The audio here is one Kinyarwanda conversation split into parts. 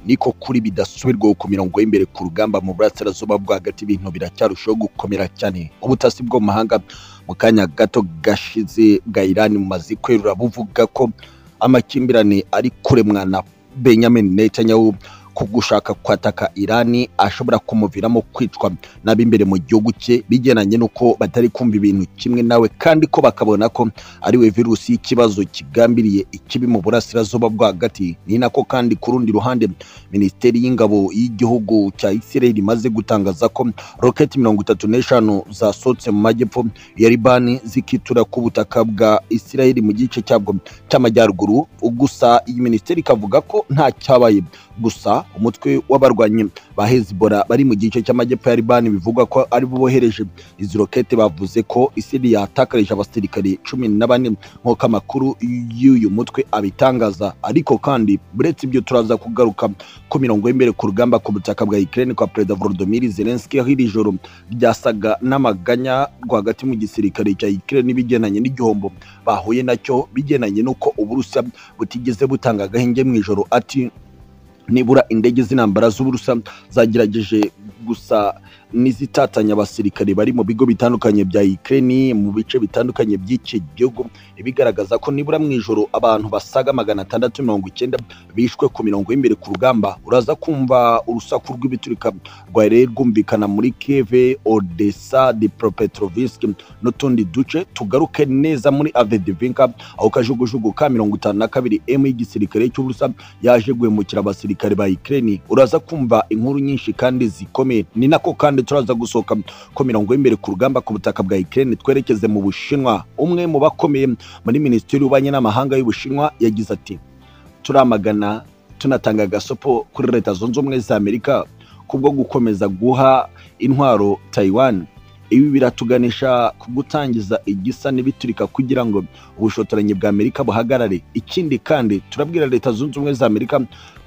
niko kuri bidasubirwaho ku mirongo y'imbere ku rugamba mu burasirazuba bwo hagati ibintu biracyarushaho gukomera cyane ubutasi bwo mu mahanga mu kanya gato gashize bwa irani bumaze kwerura buvuga ko amakimbirane ari kuremwa na benjamin netanyahu ku gushaka kwataka irani ashobora kumuviramo kwicwa n'ab'imbere mu gihugu cye bigendanye n'uko batari kumva ibintu kimwe nawe kandi ko bakabona ko ari we virusi y'ikibazo kigambiriye ikibi mu burasirazuba bwo hagati ni nako kandi ku rundi ruhande minisiteri y'ingabo y'igihugu cya isirayeli imaze gutangaza ko roketi mirongo itatu n'eshanu zasohotse mu majyepfo ya libani zikitura ku butaka bwa isirayeli mu gice cyabwo cy'amajyaruguru gusa iyi minisiteri ikavuga ko nta cyabaye gusa umutwe w'abarwanyi ba hezibora bari mu gice cy'amajyepfo ya libani bivugwa ko ari bo bohereje izi rokete bavuze ko isiri yatakarije abasirikari cumi na bane nk'uko amakuru y'uyu mutwe abitangaza ariko kandi buretse ibyo turaza kugaruka ku mirongo y'imbere ku rugamba ku butaka bwa ikirere kwa perezida volodimir zelenski aho iri joro byasaga n'amaganya rwagati mu gisirikare cya ikirere bigendanye n'igihombo bahuye nacyo bigendanye n'uko uburusiya butigeze butanga agahenge mu ijoro ati nibura indege z'intambara z'uburusa zagerageje gusa n'izitatanya abasirikare bari mu bigo bitandukanye bya Ukraine mu bice bitandukanye by'iki gihugu ibigaragaza ko nibura mu ijoro abantu basaga magana atandatu mirongo icyenda bishwe ku mirongo y'imbere ku rugamba uraza kumva urusaku rw'ibiturika rwari rwumvikana muri Kiev, Odessa, Dnipropetrovsk n'utundi duce tugaruke neza muri Avedivinka aho kajugujugu ka mirongo itanu na kabiri M y'igisirikare cy'uburusa yaje guhemukira abasirikare ba Ukraine uraza kumva inkuru nyinshi kandi zikomeye ni nako kandi turaza gusohoka ku mirongo y'imbere ku rugamba ku butaka bwa Ukraine twerekeze mu Bushinwa umwe mu bakomeye muri minisiteri y'ububanyi n'amahanga y'Ubushinwa yagize ati turamagana tunatanga agasopo kuri leta zunze ubumwe za Amerika kubwo gukomeza guha intwaro Taiwan ibi biratuganisha ku gutangiza igisa n'ibiturika kugira ngo ubushotoranyi bwa Amerika buhagarare ikindi kandi turabwira leta zunze ubumwe za Amerika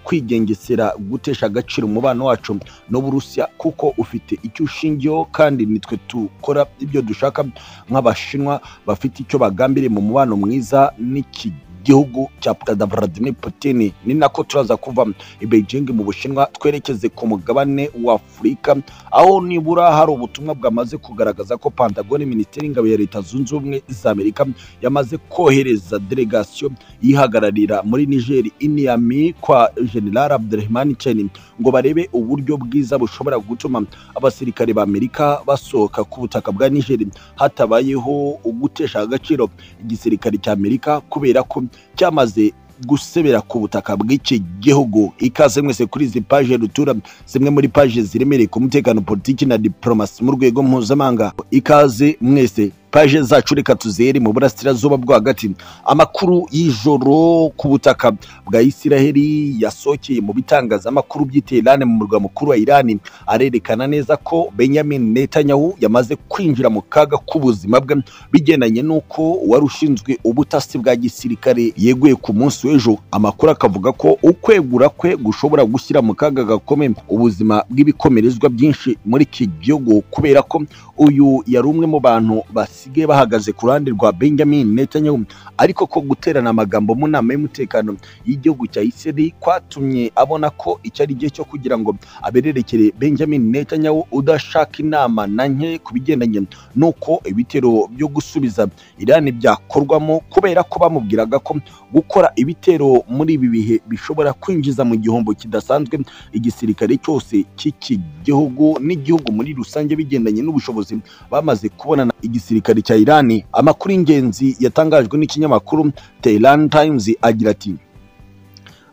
kwigengesera gutesha agaciro umubano wacu n'uburusiya kuko ufite icyo ushingiyeho kandi nitwe dukora ibyo dushaka nk'abashinwa bafite icyo bagambiriye mu mubano mwiza n'iki gihugu cya perezida Vladimir Putin ni nako turaza kuva i Beijing mu Bushinwa twerekeze ku mugabane wa Afurika aho nibura hari ubutumwa bwamaze kugaragaza ko Pentagon Minisiteri y'Ingabo ya Leta Zunze Ubumwe za Amerika yamaze kohereza delegation yihagararira muri Niger Iniami kwa General Abdurrahman Chani ngo barebe uburyo bwiza bushobora gutuma abasirikare ba Amerika basohoka ku butaka bwa Niger hatabayeho ugutesha agaciro igisirikare cya Amerika kubera ko cyamaze gusebera ku butaka bw'iki gihugu ikaze mwese kuri izi paje rutura zimwe muri paje ziremereye ku mutekano politiki na diplomasi mu rwego mpuzamahanga ikaze mwese paje zacu reka tuzihere mu burasirazuba bwo hagati amakuru y'ijoro ku butaka bwa isiraheli yasohokeye mu bitangazamakuru byiteye irani mu murwa mukuru wa irani arerekana neza ko benjamin netanyahu yamaze kwinjira mu kaga k'ubuzima bwe bigendanye n'uko wari ushinzwe ubutasi bwa gisirikare yeguye ku munsi w'ejo amakuru akavuga ko ukwegura kwe gushobora gushyira mu kaga gakomeye ubuzima bw'ibikomerezwa byinshi muri iki gihugu kubera ko uyu yari umwe mu bantu basi basigaye bahagaze ku ruhande rwa Benjamin Netanyahu ariko ko guterana amagambo mu nama y'umutekano y'igihugu cya Isirayeli kwatumye abona ko icyo ari gihe cyo kugira ngo abererekere Benjamin Netanyahu udashaka inama na nke ku bigendanye n'uko ibitero byo gusubiza Irani byakorwamo kubera ko bamubwiraga ko gukora ibitero muri ibi bihe bishobora kwinjiza mu gihombo kidasanzwe igisirikare cyose cy'iki gihugu n'igihugu muri rusange bigendanye n'ubushobozi bamaze kubonana igisirikare igisirikare cya Irani amakuru y'ingenzi yatangajwe n'ikinyamakuru Tehran Times agira ati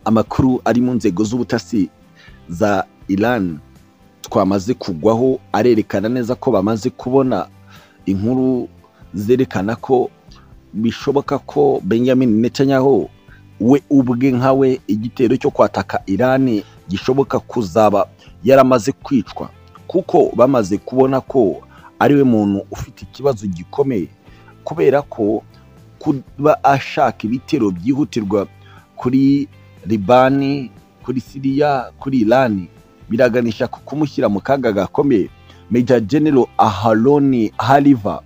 amakuru ari mu nzego z'ubutasi za Iran twamaze kugwaho arerekana neza ko bamaze kubona inkuru zerekana ko bishoboka ko Benjamin Netanyahu we ubwe nkawe igitero cyo kwataka Irani gishoboka kuzaba yaramaze kwicwa kuko bamaze kubona ko ariwe muntu ufite ikibazo gikomeye kubera ko kuba ashaka ibitero byihutirwa kuri libani kuri siriya kuri irani biraganisha ku kumushyira mu kaga gakomeye meja genero aharoni hariva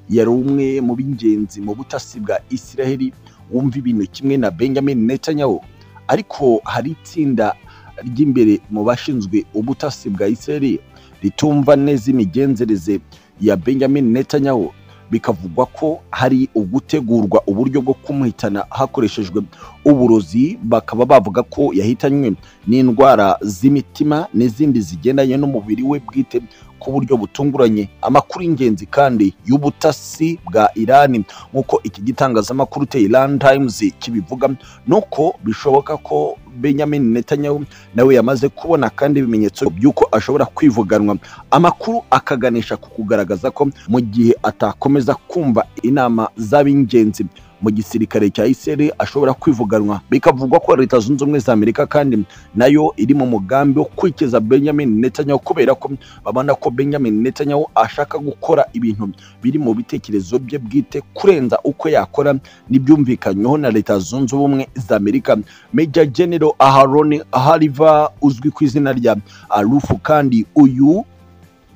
yari umwe mu b'ingenzi mu butasi bwa isiraheli wumva ibintu kimwe na benjamin netanyahu ariko hari itsinda ry'imbere mu bashinzwe ubutasi bwa Isirayeli ritumva neza imigenzereze ya Benjamin Netanyahu bikavugwa ko hari ugutegurwa uburyo bwo kumuhitana hakoreshejwe uburozi bakaba bavuga ko yahitanywe n'indwara z'imitima n'izindi zigendanye n'umubiri we bwite ku buryo butunguranye amakuru y'ingenzi kandi y'ubutasi bwa irani nk'uko iki gitangazamakuru Tehran Times kibivuga nuko bishoboka ko Benjamin Netanyahu nawe yamaze kubona kandi ibimenyetso by'uko ashobora kwivuganwa amakuru akaganisha ku kugaragaza ko mu gihe atakomeza kumva inama z'ab'ingenzi mu gisirikare cya Isirayeli ashobora kwivuganwa bikavugwa ko leta zunze ubumwe za Amerika kandi nayo iri mu mugambi wo kwikiza Benjamin Netanyahu kubera ko babona ko Benjamin Netanyahu ashaka gukora ibintu biri mu bitekerezo bye bwite kurenza uko yakora n'ibyumvikanyweho na leta zunze ubumwe za Amerika Major General Aharoni Hariva uzwi ku izina rya Arufu kandi uyu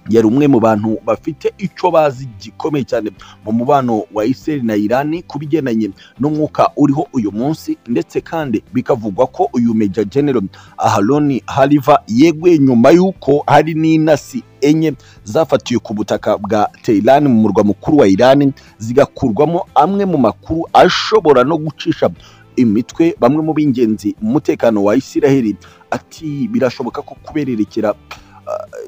yari umwe mu bantu bafite icyo bazi gikomeye cyane mu mubano wa Israel na Iran ku bigendanye n'umwuka uriho uyu munsi ndetse kandi bikavugwa ko uyu Major General Aharoni Hariva yeguye nyuma y'uko hari n'intasi enye zafatiwe ku butaka bwa Tehran mu murwa mukuru wa Iran zigakurwamo amwe mu makuru ashobora no gucisha imitwe bamwe mu b'ingenzi mu mutekano wa Israel ati birashoboka ko kubererekera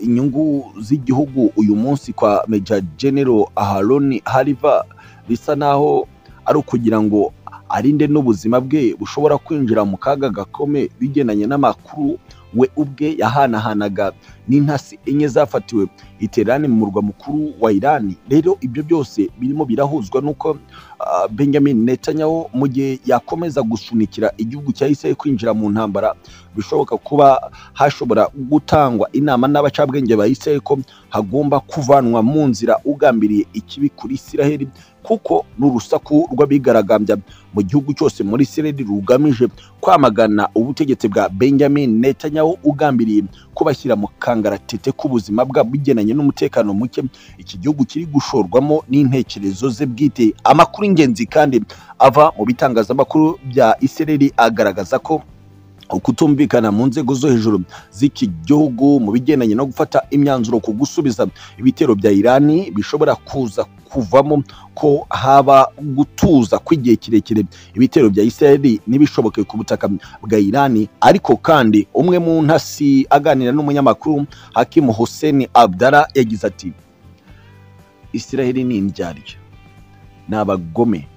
inyungu z'igihugu uyu munsi kwa Major General Aharoni Hariva bisa naho ari ukugira ngo arinde n'ubuzima bwe bushobora kwinjira mu kaga gakome bigendanye n'amakuru we ubwe yahanahanaga n'intasi enye zafatiwe iterane mu murwa mukuru wa Iran rero ibyo byose birimo birahuzwa nuko ah, Benjamin Netanyahu mu gihe yakomeza gusunikira igihugu cya Israel kwinjira mu ntambara bishoboka kuba hashobora gutangwa inama n'abacabwenge ba Israel ko hagomba kuvanwa mu nzira ugambiriye ikibi kuri Israel kuko n'urusaku rw'abigaragambya mu gihugu cyose muri Israel rugamije kwamagana ubutegetsi bwa Benjamin Netanyahu ugambiriye kubashyira mu kangaratete k'ubuzima bwabo bigenanye n'umutekano muke iki gihugu kiri gushorwamo n'intekerezo ze bwite amakuru y'ingenzi kandi ava mu bitangazamakuru bya Israel agaragaza ko ukutumvikana mu nzego zo hejuru z'iki gihugu mu bigendanye no gufata imyanzuro ku gusubiza ibitero bya Irani bishobora kuza kuvamo ko haba gutuza kw'igihe kirekire ibitero bya Israeli n'ibishoboke ku butaka bwa Irani ariko kandi umwe mu ntasi aganira n'umunyamakuru Hakim Hussein Abdallah yagize ati Israeli ni indyarya ni abagome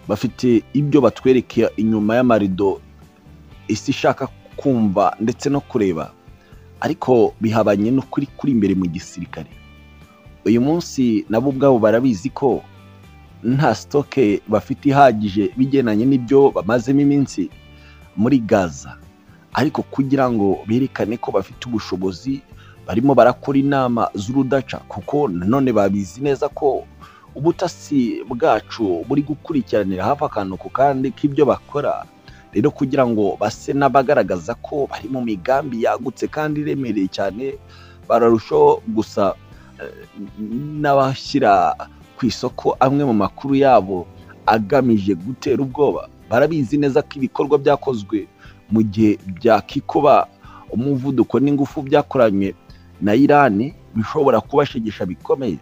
bafite ibyo batwerekeye inyuma y'amarido isi ishaka kumva ndetse no kureba ariko bihabanye n'ukuri kuri imbere mu gisirikare uyu munsi nabo ubwabo barabizi ko nta sitoke bafite ihagije bigendanye n'ibyo bamazemo iminsi muri gaza ariko kugira ngo berekane ko bafite ubushobozi barimo barakora inama z'urudaca kuko nanone babizi neza ko ubutasi bwacu buri gukurikiranira hafi akantu ku kandi k'ibyo bakora rero kugira ngo base n'abagaragaza ko bari mu migambi yagutse kandi iremereye cyane bararushaho gusa eh, n'abashyira ku isoko amwe mu makuru yabo agamije gutera ubwoba barabizi neza ko ibikorwa byakozwe mu gihe byakikoba umuvuduko n'ingufu byakoranywe na Iran bishobora kubashegesha bikomeye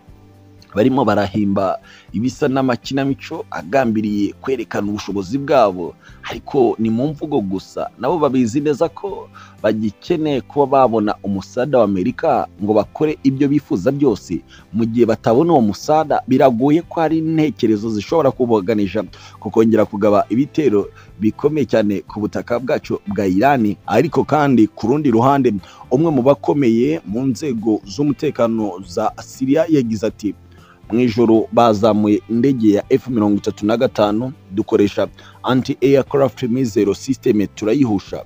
barimo barahimba ibisa n'amakinamico agambiriye kwerekana ubushobozi bwabo ariko ni mu mvugo gusa nabo babizi neza ko bagikeneye kuba babona umusada wa Amerika ngo bakore ibyo bifuza byose mu gihe batabona uwo musada biragoye ko hari intekerezo zishobora kuboganisha ku kongera kugaba ibitero bikomeye cyane ku butaka bwacu bwa Irani ariko kandi ku rundi ruhande umwe mu bakomeye mu nzego z'umutekano za Syria yagize ati mu ijoro bazamuye indege ya F-35 dukoresha anti-aircraft missile system turayihusha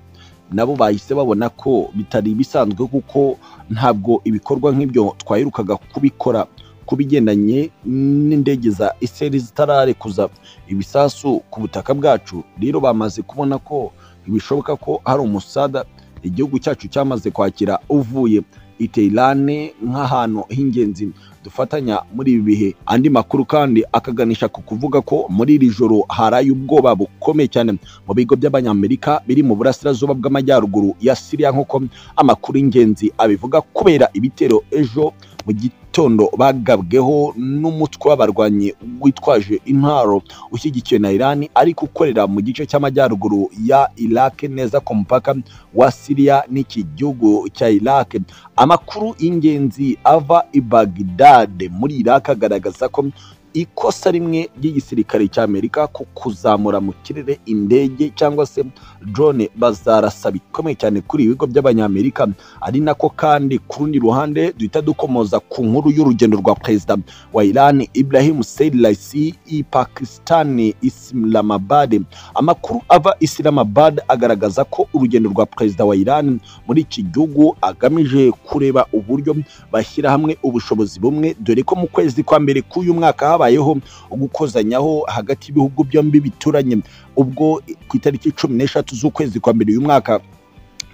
nabo bahise babona ko bitari ibisanzwe kuko ntabwo ibikorwa nk'ibyo twayirukaga kubikora ku bigendanye n'indege za Israel zitararekuza ibisasu ku butaka bwacu rero bamaze kubona ko bishoboka ko hari umusada igihugu cyacu cyamaze kwakira uvuye Iteirane nk'ahantu h'ingenzi dufatanya muri ibi bihe andi makuru kandi akaganisha ku kuvuga ko muri iri joro haraye ubwoba bukomeye cyane mu bigo by'abanyamerika biri mu burasirazuba bw'amajyaruguru ya siriya nk'uko amakuru y'ingenzi abivuga kubera ibitero ejo mu gitondo bagabweho n'umutwe w'abarwanyi witwaje intwaro ushyigikiwe na irani ariko ukorera mu gice cy'amajyaruguru ya irake neza ku mupaka wa siriya n'iki gihugu cya irake amakuru y'ingenzi ava i bagidade muri irake agaragaza ko ikosa rimwe ry'igisirikare cy'amerika ku kuzamura mu kirere indege cyangwa se drone bazarasa bikomeye cyane kuri ibigo by'abanyamerika ari nako kandi ku rundi ruhande duhita dukomoza ku nkuru y'urugendo rwa perezida wa iran ibrahim Said Raisi i pakistan islamabad amakuru ava islamabad agaragaza ko urugendo rwa perezida wa iran muri iki gihugu agamije kureba uburyo bashyira hamwe ubushobozi bumwe dore ko mu kwezi kwa mbere k'uyu mwaka habayeho gukozanyaho hagati y'ibihugu byombi bituranye ubwo ku itariki cumi n'eshatu z'ukwezi kwa mbere uyu mwaka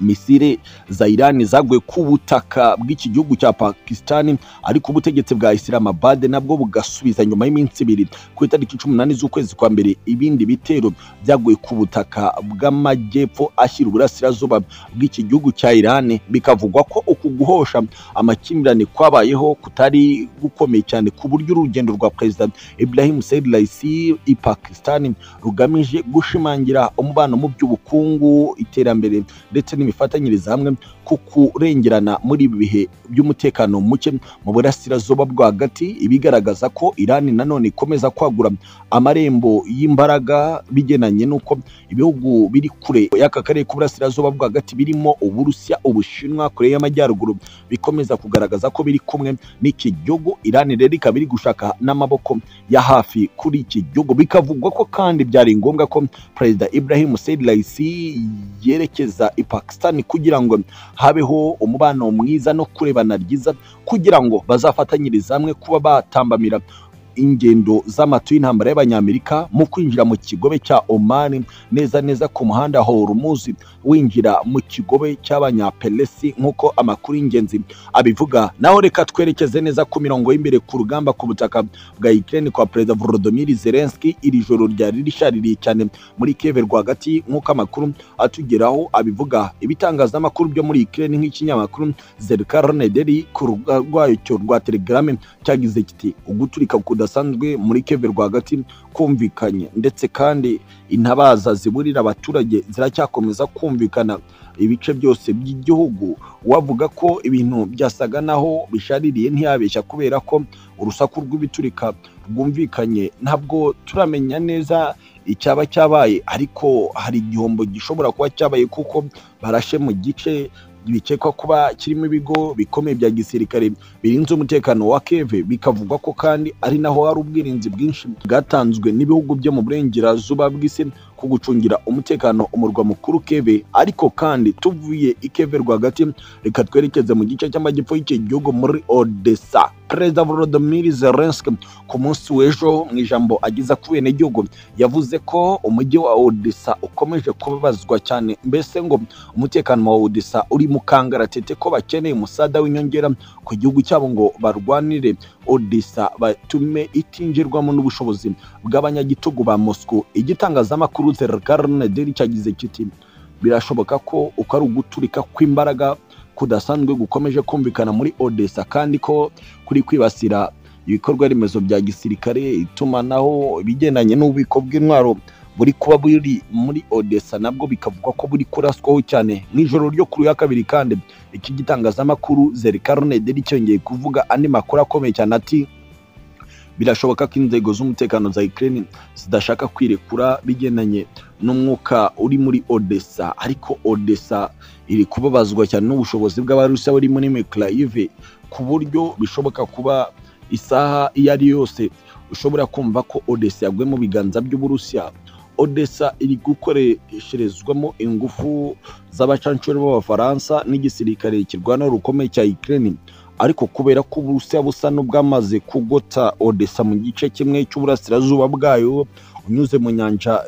misile za Iran zaguye ku butaka bw'iki gihugu cya Pakistan ariko ubutegetsi bwa Islamabad nabwo bugasubiza nyuma y'iminsi ibiri ku itariki 18 z'ukwezi kwa mbere ibindi bitero byaguye ku butaka bw'amajyepfo ashyira uburasirazuba bw'iki gihugu cya Iran bikavugwa ko uku guhosha amakimbirane kwabayeho kutari gukomeye cyane ku buryo urugendo rwa Perezida Ibrahim Said Raisi i Pakistan rugamije gushimangira umubano mu by'ubukungu iterambere ndetse n imifatanyirize hamwe ku kurengerana muri ibi bihe by'umutekano muke mu burasirazuba rwagati ibigaragaza ko irani nanone ikomeza kwagura amarembo y'imbaraga bigenanye n'uko ibihugu biri kure y'aka karere k'uburasirazuba rwagati birimo uburusiya ubushinwa kure y'amajyaruguru bikomeza kugaragaza ko biri kumwe n'iki gihugu irani rero ikaba iri gushaka n'amaboko ya hafi kuri iki gihugu bikavugwa ko kandi byari ngombwa ko perezida Ibrahim Said Raisi yerekeza ipaka Pakistan kugira ngo habeho umubano mwiza no kurebana ryiza kugira ngo bazafatanyirize hamwe kuba batambamira ingendo z'amatu y'intambara y'abanyamerika mu kwinjira mu kigobe cya Oman neza neza ku muhanda Hormuz winjira mu kigobe cy'abanyapelesi nk'uko amakuru y'ingenzi abivuga naho reka twerekeze neza ku mirongo y'imbere ku rugamba ku butaka bwa Ukraine kwa Perezida Volodymyr Zelensky iri joro ryari rishaririye cyane muri Kiev rwagati nk'uko amakuru atugeraho abivuga ibitangazamakuru byo muri Ukraine nk'ikinyamakuru Zerkar Nedeli ku rubuga rwayo rwa Telegram cyagize kiti uguturika kuda kudasanzwe muri keve rwagati kumvikanye ndetse kandi intabaza ziburira abaturage ziracyakomeza kumvikana ibice byose by'igihugu wavuga ko ibintu byasaga naho bishaririye ntiyabeshya kubera ko urusaku rw'ibiturika rwumvikanye ntabwo turamenya neza icyaba cyabaye ariko hari igihombo gishobora kuba cyabaye kuko barashe mu gice bikekwa kuba kirimo ibigo bikomeye bya gisirikare birinze umutekano wa keve bikavugwa ko kandi ari naho hari ubwirinzi bwinshi bwatanzwe n'ibihugu byo mu burengerazuba bw'isi ku gucungira umutekano umurwa mukuru keve ariko kandi tuvuye ikeve rwagati reka twerekeze mu gice cy'amajyepfo y'iki gihugu muri odessa perezida volodymyr zelensky ku munsi w'ejo mu ijambo ageza ku benegihugu yavuze ko umujyi wa odessa ukomeje kubabazwa cyane mbese ngo umutekano wa odessa uri mu kangaratete ko bakeneye umusada w'inyongera ku gihugu cyabo ngo barwanire odessa batume itinjirwamo n'ubushobozi bw'abanyagitugu ba moscow igitangazamakuru zerkarnederi cyagize kiti birashoboka ko uko ari uguturika kw'imbaraga kudasanzwe gukomeje kumvikana muri odessa kandi ko kuri kwibasira ibikorwa remezo bya gisirikare itumanaho ibigendanye n'ububiko bw'intwaro buri kuba buri muri odessa nabwo bikavugwa ko buri kuraswaho cyane mu ijoro ryo kuri ya kabiri kandi iki gitangazamakuru zerikarunederi cyongeye kuvuga andi makuru akomeye cyane ati birashoboka ko inzego z'umutekano za Ukraine zidashaka kwirekura bigendanye n'umwuka uri muri odessa ariko odessa iri kubabazwa cyane n'ubushobozi bw'abarusiya buri muri mekarayive ku buryo bishoboka kuba isaha iyo ari yose ushobora kumva ko odessa yaguye mu biganza by'uburusiya odessa iri gukoresherezwamo ingufu z'abacanshuro b'abafaransa n'igisirikare kirwana rukomeye cya Ukraine ariko kubera ko uburusiya busa n'ubwamaze kugota odessa mu gice kimwe cy'uburasirazuba bwayo unyuze mu nyanja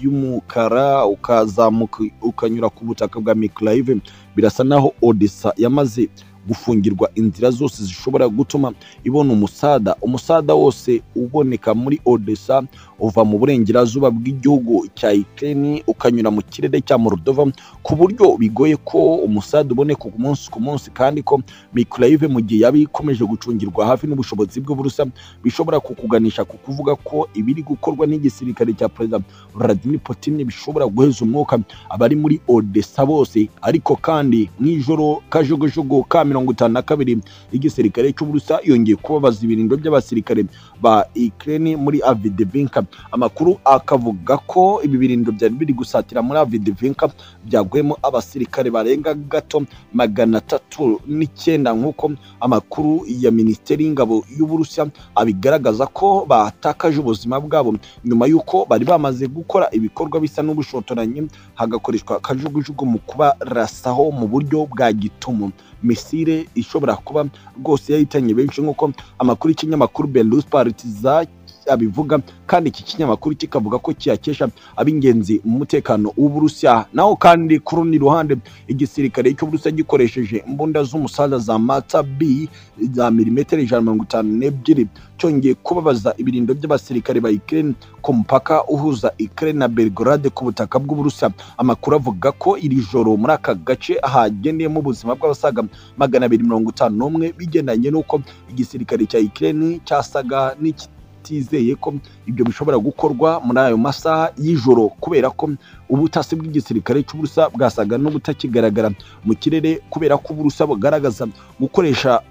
y'umukara ukazamuka ukanyura ku butaka bwa mikarayive birasa naho odessa yamaze gufungirwa inzira zose zishobora gutuma ibona umusada umusada wose uboneka muri odessa uva mu burengerazuba bw'igihugu cya ikirere ukanyura mu kirere cya morodova ku buryo bigoye ko umusada uboneka umunsi ku munsi kandi ko mikoroyive mu gihe yaba ikomeje gucungirwa hafi n'ubushobozi bwe burusa bishobora kukuganisha ku kuvuga ko ibiri gukorwa n'igisirikare cya perezida Vladimir Putin bishobora guheza umwuka abari muri odessa bose ariko kandi mu ijoro kajugujugu ka mirongo itanu na kabiri igisirikare cy'uburusa yongeye kubabaza ibirindiro by'abasirikare ba Ukraine muri Avdiivka amakuru akavuga ko ibi birindiro byari biri gusatira muri Avdiivka byagwemo abasirikare barenga gato magana atatu n'icyenda nk'uko amakuru ya minisiteri y'ingabo y'uburusiya abigaragaza ko batakaje ubuzima bwabo nyuma y'uko bari bamaze gukora ibikorwa bisa n'ubushotoranyi hagakoreshwa akajugujugu mu kubarasaho mu buryo bwa gitumo misile ishobora kuba rwose yahitanye benshi nk'uko amakuru y'ikinyamakuru berus partiza abivuga kandi iki kinyamakuru kikavuga ko kiyakesha ab'ingenzi mu mutekano w'uburusiya naho kandi ku rundi ruhande igisirikare cy'uburusiya gikoresheje imbunda z'umusaza za mata b za milimetero ijana mirongo itanu n'ebyiri cyongeye kubabaza ibirindo by'abasirikare ba Ukraine ku mupaka uhuza Ukraine na Belgrade ku butaka bw'uburusiya amakuru avuga ko iri joro muri aka gace hagendeyemo ubuzima bw'abasaga magana abiri mirongo itanu n'umwe bigendanye n'uko igisirikare cya Ukraine cyasaga n'iki batizeye ko ibyo bishobora gukorwa muri ayo masaha y'ijoro kubera ko ubutasi bw'igisirikare cy'uburusa bwasaga n'ubutakigaragara mu kirere kubera ko uburusa bugaragaza gukoresha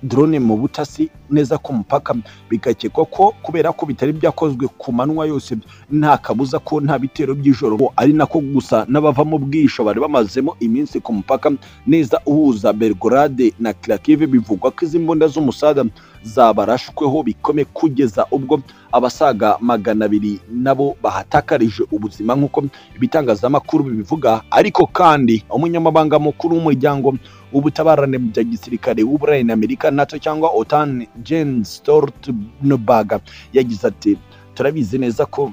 drone mu butasi neza ku mupaka bigakekwa ko kubera ko bitari byakozwe ku manywa yose nta kabuza ko nta bitero by'ijoro ari nako gusa n'abavamo bwisho bari bamazemo iminsi ku mupaka neza uhuza Belgrade na Kharkiv bivugwa ko izi mbunda z'umusada zabarashweho bikome kugeza ubwo abasaga magana abiri nabo bahatakarije ubuzima nk'uko ibitangazamakuru bibivuga ariko kandi umunyamabanga mukuru w'umuryango ubutabarane bya gisirikare w'uburayi na amerika nato cyangwa otan jane stoltenberg yagize ati turabizi neza ko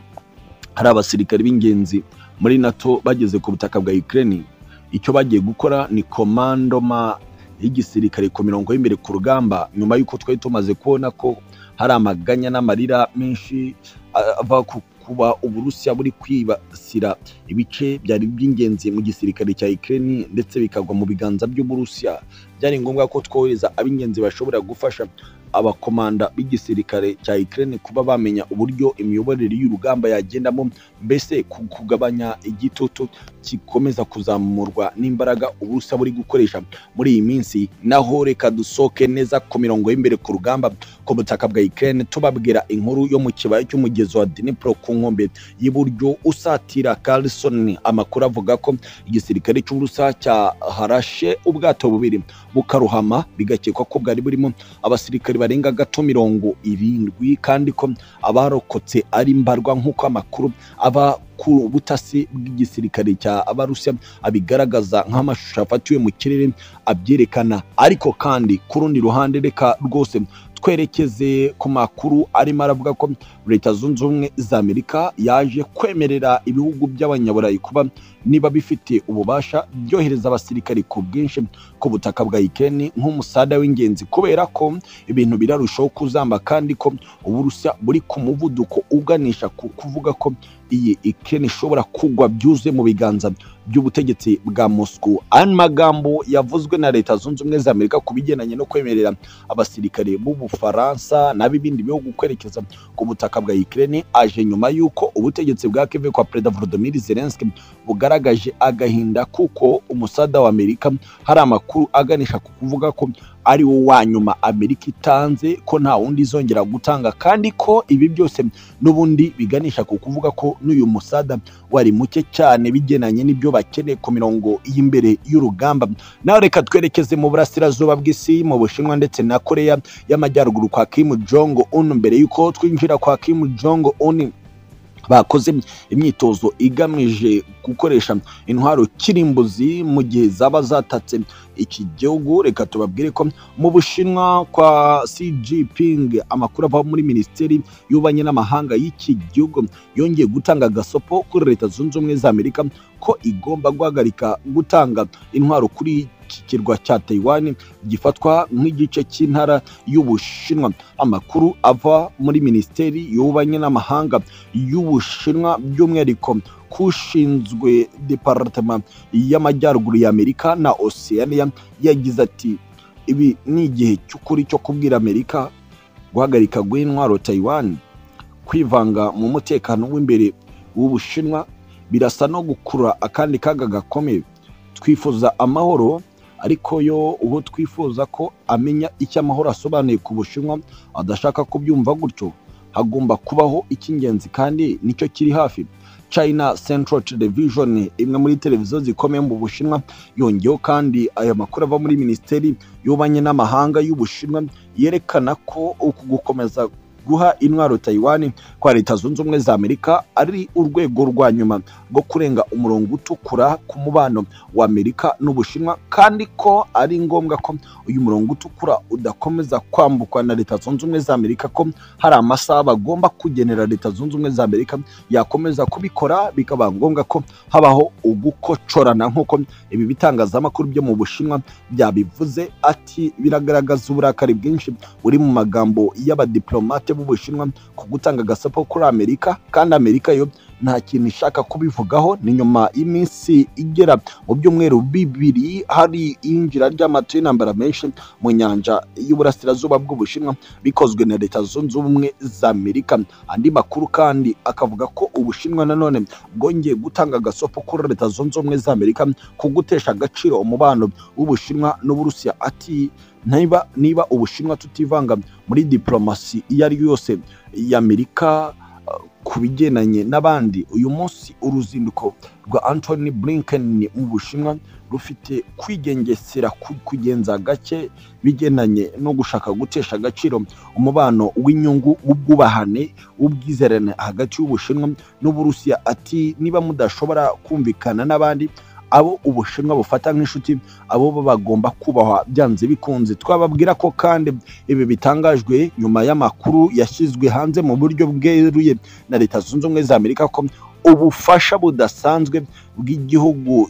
hari abasirikare b'ingenzi muri nato bageze ku butaka bwa ukraine icyo bagiye gukora ni komandoma y'igisirikare ku mirongo y'imbere ku rugamba nyuma y'uko twari tumaze kubona ko hari amaganya n'amarira menshi ava ku kuba uburusiya buri kwibasira ibice byari by'ingenzi mu gisirikare cya Ukraine ndetse bikagwa mu biganza by'uburusiya byari ngombwa ko twohereza ab'ingenzi bashobora gufasha abakomanda b'igisirikare cya Ukraine kuba bamenya uburyo imiyoborere y'urugamba yagendamo mbese kugabanya igitutu gikomeza kuzamurwa n'imbaraga ubusa buri gukoresha muri iyi minsi naho reka dusohoke neza ku mirongo y'imbere ku rugamba ku butaka bwa Ukraine tubabwira inkuru yo mu kibaya cy'umugezi wa Dnipro ku nkombe y'iburyo usatira Carlson amakuru avuga ko igisirikare cy'uburusa cyaharashe ubwato bubiri bukaruhama bigakekwa ko bwari burimo abasirikare barenga gato mirongo irindwi kandi ko abarokotse ari mbarwa nk'uko amakuru aba ku butasi bw'igisirikare cya abarusiya abigaragaza nk'amashusho afatiwe mu kirere abyerekana ariko kandi ku rundi ruhande reka rwose twerekeze ku makuru arimo aravuga ko leta zunze ubumwe za amerika yaje kwemerera ibihugu by'abanyaburayi kuba niba bifite ububasha byohereza abasirikari ku bwinshi ku butaka bwa ikeni nk'umusada w'ingenzi kubera ko ibintu birarushaho kuzamba kandi ko uburusiya buri ku muvuduko uganisha ku kuvuga ko iyi ikeni ishobora kugwa byuzuye mu biganza by'ubutegetsi bwa moscow aya magambo yavuzwe na leta zunze ubumwe za amerika ku bigendanye no kwemerera abasirikare b'ubufaransa n'ab'ibindi bihugu kwerekeza ku butaka bwa ikirere aje nyuma y'uko ubutegetsi bwa keve kwa perezida volodymyr zelensky bugaragaje agahinda kuko umusada wa amerika hari amakuru aganisha ku kuvuga ko ari wo wa nyuma amerika itanze ko nta wundi izongera gutanga kandi ko ibi byose n'ubundi biganisha ku kuvuga ko n'uyu musada wari muke cyane bigenanye n'ibyo bakeneye ku mirongo y'imbere y'urugamba nawe reka twerekeze mu burasirazuba bw'isi mu bushinwa ndetse na koreya y'amajyaruguru kwa kim jong un mbere y'uko twinjira kwa kim jong un bakoze imyitozo igamije gukoresha intwaro kirimbuzi mu gihe zaba zatatse iki gihugu reka tubabwire ko mu bushinwa kwa cgping amakuru ava muri minisiteri y'ububanyi n'amahanga y'iki gihugu yongeye gutanga agasopo kuri leta zunze ubumwe za amerika ko igomba guhagarika gutanga intwaro kuri iki kirwa cya Taiwan gifatwa nk'igice cy'intara y'Ubushinwa amakuru ava muri minisiteri y'ububanyi n'amahanga y'Ubushinwa by'umwihariko kushinzwe departema y'amajyaruguru ya Amerika na Oceania yagize ati ibi ni igihe cy'ukuri cyo kubwira Amerika guhagarika rw'intwaro Taiwan kwivanga mu mutekano w'imbere w'Ubushinwa birasa no gukurura akandi kaga gakomeye twifuza amahoro ariko yo uwo twifuza ko amenya icyo amahoro asobanuye ku Bushinwa adashaka kubyumva gutyo hagomba kubaho icy'ingenzi kandi nicyo kiri hafi China Central Television imwe muri televiziyo zikomeye mu Bushinwa yongeyeho kandi aya makuru ava muri Minisiteri y'Ububanyi n'Amahanga y'Ubushinwa yerekana ko uku gukomeza guha intwaro Taiwan kwa Leta Zunze Ubumwe za Amerika ari urwego rwa nyuma rwo kurenga umurongo utukura ku mubano wa Amerika n'Ubushinwa kandi ko ari ngombwa ko uyu murongo utukura udakomeza kwambukwa na Leta Zunze Ubumwe za Amerika ko hari amasaha bagomba kugenera Leta Zunze Ubumwe za Amerika yakomeza kubikora bikaba ngombwa ko habaho ugukocorana nk'uko ibi bitangazamakuru byo mu Bushinwa byabivuze ati biragaragaza uburakari bwinshi buri mu magambo y'abadiplomate b'Ubushinwa ku gutanga agasapo kuri Amerika kandi Amerika yo nta kintu ishaka kubivugaho ni nyuma y'iminsi igera mu byumweru bibiri hari iyinjira ry'amato y'intambara menshi mu nyanja y'uburasirazuba bw'ubushinwa bikozwe na leta zunze ubumwe za amerika andi makuru kandi akavuga ko ubushinwa nanone bwongeye gutanga agasopo kuri leta zunze ubumwe za amerika ku gutesha agaciro umubano w'ubushinwa n'uburusiya ati niba niba ubushinwa tutivanga muri diplomasi iyo ari yo yose y'amerika ku bigendanye n'abandi uyu munsi uruzinduko rwa Anthony Blinken mu Bushinwa rufite kwigengesera kugenza gake bigendanye no gushaka gutesha agaciro umubano w'inyungu w'ubwubahane w'ubwizerane hagati y'Ubushinwa n'Uburusiya ati niba mudashobora kumvikana n'abandi abo ubushinwa bufata nk'inshuti abo bagomba kubahwa byanze bikunze twababwira ko kandi ibi bitangajwe nyuma y'amakuru yashyizwe hanze mu buryo bweruye na leta zunze ubumwe za amerika ko ubufasha budasanzwe bw'igihugu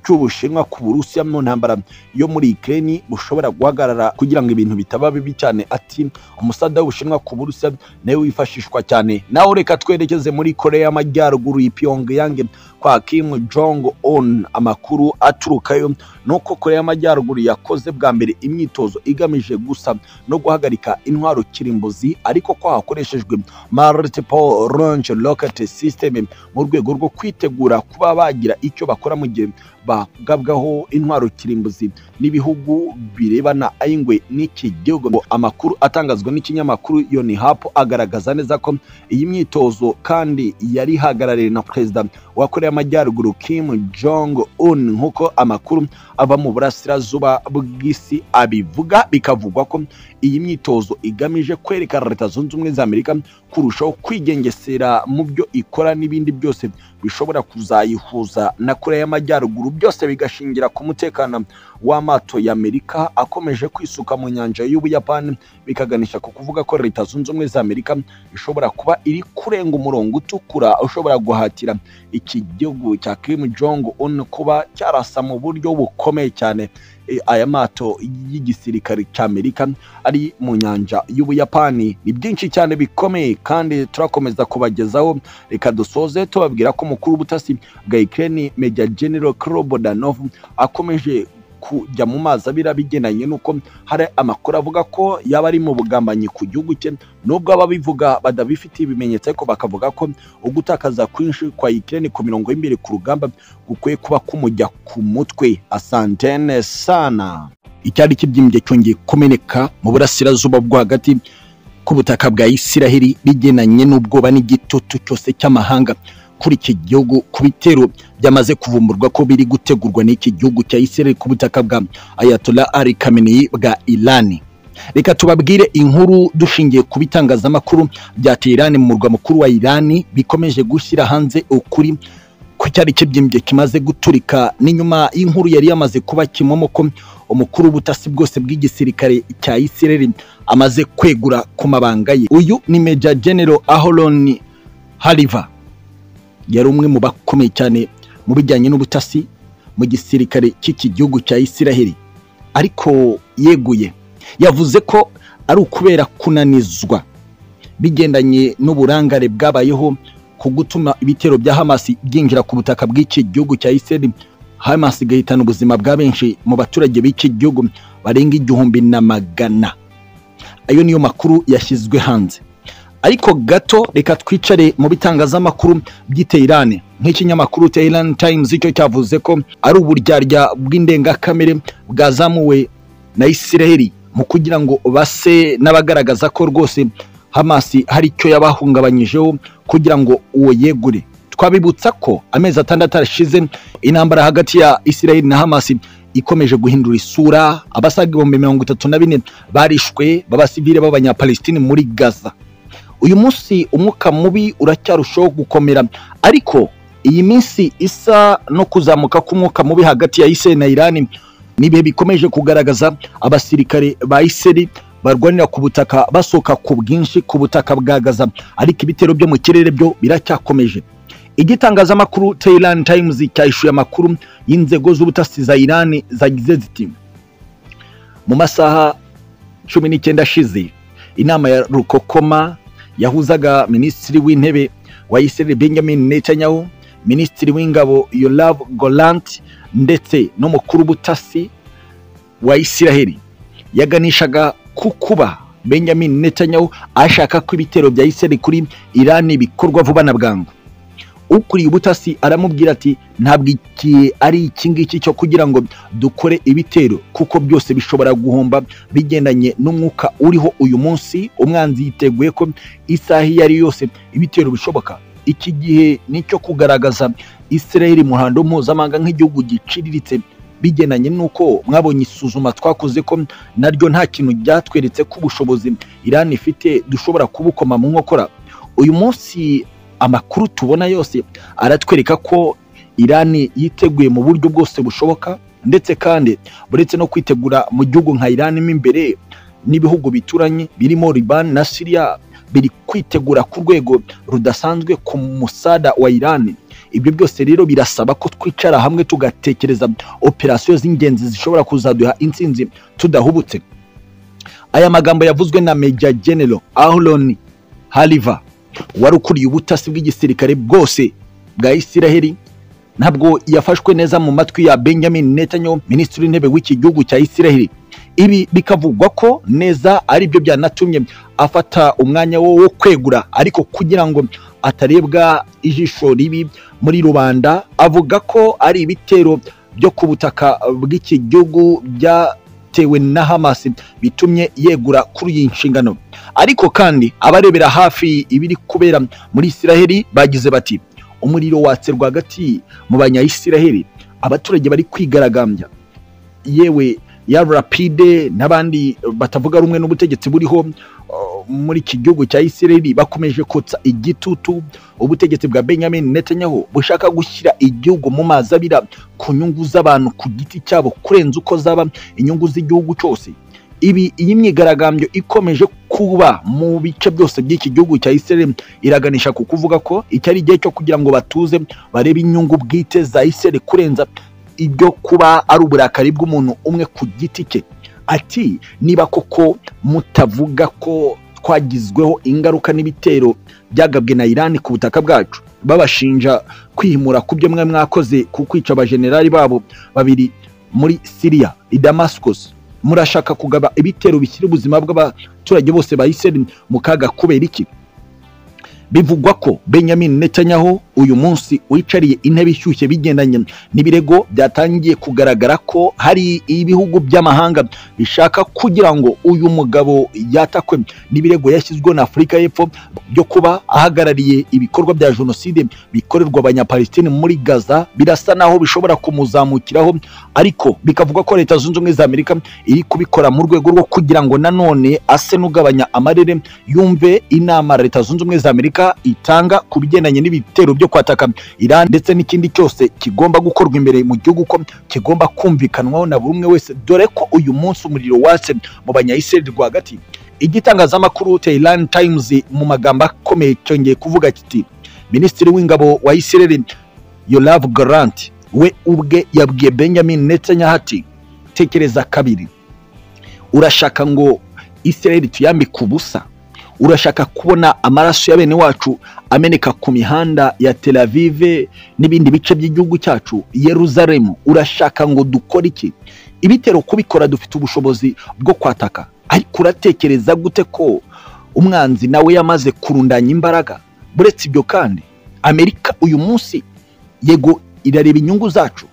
cy'ubushinwa ku burusiya mu ntambara yo muri Ukraine bushobora guhagarara kugira ngo ibintu bitaba bibi cyane ati umusada w'ubushinwa ku burusiya nawe wifashishwa cyane nawe reka twerekeze muri korea y'amajyaruguru i pyongyang kwa kim jong un amakuru aturukayo nuko korea y'amajyaruguru yakoze bwa mbere imyitozo igamije gusa no guhagarika intwaro kirimbuzi ariko ko hakoreshejwe multiple launch rocket system mu rwego rwo kwitegura kuba bagira icyo bakora mu gihe bagabwaho intwaro kirimbuzi n'ibihugu birebana ayingwe n'iki gihugu amakuru atangazwa n'ikinyamakuru yonihapu agaragaza neza ko iyi myitozo kandi yari ihagarariwe na perezida wa korea y'amajyaruguru kim jong un nk'uko amakuru ava mu burasirazuba bw'isi abivuga bikavugwa ko iyi myitozo igamije kwerekana leta zunze ubumwe za amerika kurushaho kwigengesera mu byo ikora n'ibindi byose bishobora kuzayihuza na korea y'amajyaruguru byose bigashingira ku mutekano w'amato y'amerika akomeje kwisuka mu nyanja y'ubuyapani bikaganisha ku kuvuga ko leta zunze ubumwe za amerika ishobora kuba iri kurenga umurongo utukura ushobora guhatira iki gihugu cya kim jong un kuba cyarasa mu buryo bukomeye cyane aya mato y'igisirikare cy'amerika ari mu nyanja y'ubuyapani ni byinshi cyane bikomeye kandi turakomeza kubagezaho reka dusoze tubabwira ko umukuru w'ubutasi bwa ikirere meja genero Klobodanov akomeje kujya mu mazi abira bigendanye n'uko hari amakuru avuga ko yaba ari mu bugambanyi ku gihugu cye nubwo ababivuga badabifitiye ibimenyetso ariko bakavuga ko ugutakaza kwinshi kwa ikirere ku mirongo y'imbere ku rugamba gukwiye kuba kumujya ku mutwe asantene sana icyari kibyimbye cyongeye kumeneka mu burasirazuba bwo hagati ku butaka bwa isiraheli bigendanye n'ubwoba n'igitutu cyose cy'amahanga kuri iki gihugu ku bitero byamaze kuvumburwa ko biri gutegurwa n'iki gihugu cya Israel ku butaka bwa Ayatollah Ali Khamenei bwa Iran reka tubabwire inkuru dushingiye ku bitangazamakuru bya Tehran mu murwa mukuru wa Iran bikomeje gushyira hanze ukuri ku cyari kibyimbye kimaze guturika n'inyuma y'inkuru yari yamaze kuba kimomo ko umukuru w'ubutasi bwose bw'igisirikare cya Israel amaze kwegura ku mabanga ye uyu ni Major General Aholon Haliva yari umwe mu bakomeye cyane mu bijyanye n'ubutasi mu gisirikare cy'iki gihugu cya Isiraheli ariko yeguye yavuze ko ari ukubera kunanizwa bigendanye n'uburangare bwabayeho ku gutuma ibitero bya Hamas byinjira ku butaka bw'iki gihugu cya Isiraheli Hamas igahitana ubuzima bwa benshi mu baturage b'iki gihugu barenga igihumbi na magana ayo niyo makuru yashyizwe hanze ariko gato reka twicare mu bitangazamakuru by'iterane nk'ikinyamakuru Tehran Times icyo cyavuze ko ari uburyarya bw'indengakamere bwazamuwe na Isiraheli mu kugira ngo base n'abagaragaza ko rwose Hamas hari icyo yabahungabanyijeho kugira ngo uwo yegure twabibutsa ko amezi atandatu arashize intambara hagati ya Isiraheli na Hamas ikomeje guhindura isura abasaga ibihumbi mirongo itatu na bine barishwe b'abasivile b'abanyapalestine muri gaza uyu munsi umwuka mubi uracyarushaho gukomera ariko iyi minsi isa no kuzamuka k'umwuka mubi hagati ya Isiraheli na Irani nibihe bikomeje kugaragaza abasirikare ba Isiraheli barwanira ku butaka basohoka ku bwinshi ku butaka bwa Gaza ariko ibitero byo mu kirere byo biracyakomeje igitangazamakuru Tehran Times cyahishuye amakuru y'inzego z'ubutasi za Irani zagize ziti mu masaha cumi n'icyenda ashize inama ya Rukokoma yahuzaga minisitiri w'intebe wa Israel Benjamin Netanyahu minisitiri w'ingabo Yoav Gallant ndetse n'umukuru w'ubutasi wa Isiraheli yaganishaga ku kuba Benjamin Netanyahu ashaka ko ibitero bya Israel kuri Irani bikorwa vuba na bwangu ukuriye ubutasi aramubwira ati ntabwo iki ari iki ngiki cyo kugira ngo dukore ibitero kuko byose bishobora guhomba bigendanye n'umwuka uriho uyu munsi umwanzi yiteguye ko isaha iyo ari yose ibitero bishoboka iki gihe ni icyo kugaragaza Israel mu ruhando mpuzamahanga nk'igihugu giciriritse bigendanye n'uko mwabonye isuzuma twakoze ko naryo nta kintu ryatweretse ko ubushobozi Iran ifite dushobora kubukoma mu nkokora uyu munsi amakuru tubona yose aratwereka ko Irani yiteguye mu buryo bwose bushoboka ndetse kandi buretse no kwitegura mu gihugu nka Irani mo imbere n'ibihugu bituranye birimo Liban na Syria biri kwitegura ku rwego rudasanzwe ku musada wa Irani ibyo byose rero birasaba ko twicara hamwe tugatekereza operasiyo z'ingenzi zishobora kuzaduha intsinzi tudahubutse aya magambo yavuzwe na Major General Ahlon Haliva wari ukuriye ubutasi bw'igisirikare bwose bwa Isiraheli ntabwo yafashwe neza mu matwi ya Benjamin Netanyahu minisitiri w'intebe w'iki gihugu cya Isiraheli ibi bikavugwa ko neza ari byo byanatumye afata umwanya wo wo kwegura ariko kugira ngo atarebwa ijisho ribi muri rubanda avuga ko ari ibitero byo ku butaka bw'iki gihugu bya bitewe na Hamas bitumye yegura kuri iyi nshingano ariko kandi abarebera hafi ibiri kubera muri Isiraheli bagize bati umuriro watse rwagati mu banyayisiraheli abaturage bari kwigaragambya yewe ya rapide n'abandi batavuga rumwe n'ubutegetsi buriho uh, muri iki gihugu cya Isiraheli bakomeje kotsa igitutu ubutegetsi bwa Benjamin Netanyahu bushaka gushyira igihugu mu mazi abira ku nyungu z'abantu ku giti cyabo kurenza uko zaba inyungu z'igihugu cyose ibi iyi myigaragambyo ikomeje kuba mu bice byose by'iki gihugu cya Israel iraganisha ku kuvuga ko iki ari igihe cyo kugira ngo batuze barebe inyungu bwite za Israel kurenza ibyo kuba ari uburakari bw'umuntu umwe ku giti cye ati niba koko mutavuga ko twagizweho ingaruka n'ibitero byagabwe na Iran ku butaka bwacu babashinja kwihimura ku byo mwe mwakoze ku kwica abajenerali babo babiri muri Syria i Damascus murashaka kugaba ibitero bishyira ubuzima bw'abaturage bose ba Israel mu kaga kubera iki bivugwa ko Benjamin Netanyahu uyu munsi wicariye intebe ishyushye bigendanye n'ibirego byatangiye kugaragara ko hari ibihugu by'amahanga bishaka kugira ngo uyu mugabo yatakwe n'ibirego yashyizweho na Afurika y'Epfo byo kuba ahagarariye ibikorwa bya jenoside bikorerwa abanyapalestine muri Gaza birasa naho bishobora kumuzamukiraho ariko bikavuga ko Leta Zunze Ubumwe za Amerika iri kubikora mu rwego rwo kugira ngo nanone ase n'ugabanya amarere yumve inama Leta Zunze Ubumwe za Amerika itanga ku bigendanye n'ibitero byo kwataka Iran ndetse n'ikindi cyose kigomba gukorwa imbere mu gihugu ko kigomba kumvikanwaho na buri umwe wese dore ko uyu munsi umuriro watse mu banyayisiraheli rwagati igitangazamakuru Tehran Times mu magambo akomeye cyongeye kuvuga kiti Minisitiri w'ingabo wa Israel Yoav Gallant we ubwe yabwiye benjamin netanyahu ati tekereza kabiri urashaka ngo israel tuyambike ubusa urashaka kubona amaraso ya bene wacu ameneka ku mihanda ya tel aviv n'ibindi bice by'igihugu cyacu yeruzalemu urashaka ngo dukore iki ibitero kubikora dufite ubushobozi bwo kwataka ariko uratekereza gute ko umwanzi nawe yamaze kurundanya imbaraga buretse ibyo kandi amerika uyu munsi yego irareba inyungu zacu